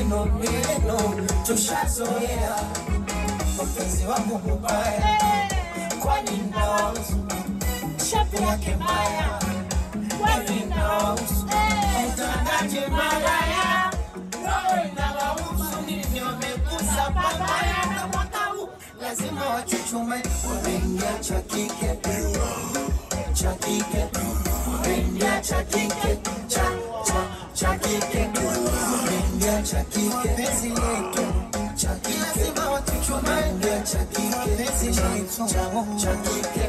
maneno neno tushazoea mapenzi wangu mubaya kwani nawahusu shapi yake mbaya kwani nawahusu utangaje malaya roho inawahusu nini wamekusa babaya na mwaka huu lazima wachuchume wameingia cha kike cha kike wameingia cha kike cha cha cha kike wameingia cha kike penzi letu cha kike lazima wachuchume wameingia cha kike cha cha cha kike